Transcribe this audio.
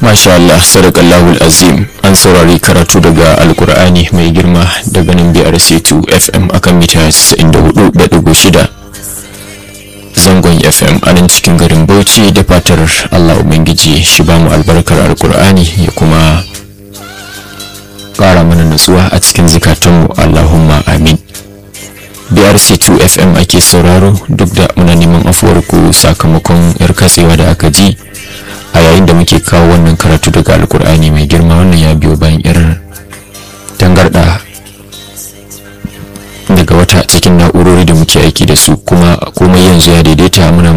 Masha Allah, sadakallahul azim an saurari karatu daga alkur'ani mai girma daga nan BRC2 FM akan mita 94.6 zangon FM a nan cikin garin Bauchi da fatar Allah Ubangiji shi ba mu albarkar alkur'ani ya kuma ƙara mana nutsuwa a cikin zikatunmu Allahumma amin. BRC2 FM ake sauraro duk da muna neman afuwar ku sakamakon 'yar katsewa da aka ji. a yayin da muke kawo wannan karatu daga alkur'ani mai girma wannan ya biyo bayan irin tangarda daga wata cikin na'urori da muke aiki da su kuma komai yanzu ya daidaita muna